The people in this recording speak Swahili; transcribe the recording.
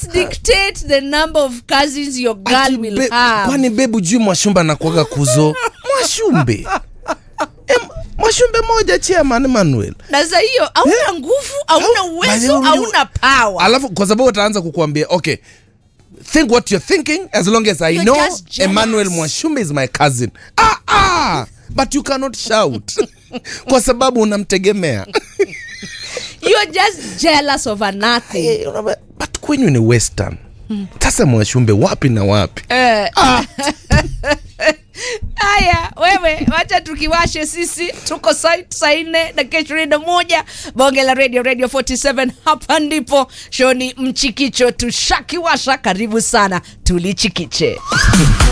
let's dictate the number of cousins your girl Ati will be- have kwani bebu juu mwashumbe anakuaga kuzo mwashumbe Em, mwashumbe moja chairman manuel na za hiyo hauna nguvu hauna Au- uwezo Bali- hauna power alafu kwa sababu ataanza kukuambia okay think what you're thinking as long as i You're know just jealous. emmanuel mwashumbe is my cousin ah, ah, but you cannot shout kwa sababu unamtegemea you're just jealous of a nothing Eh, unaba- but kwenyu ni western sasa mwashumbe wapi na wapi Eh. haya wewe wacha tukiwashe sisi tuko site saa nne na kesho ishirini na moja bonge la radio radio 47 hapa ndipo shoni mchikicho tushakiwasha karibu sana tulichikiche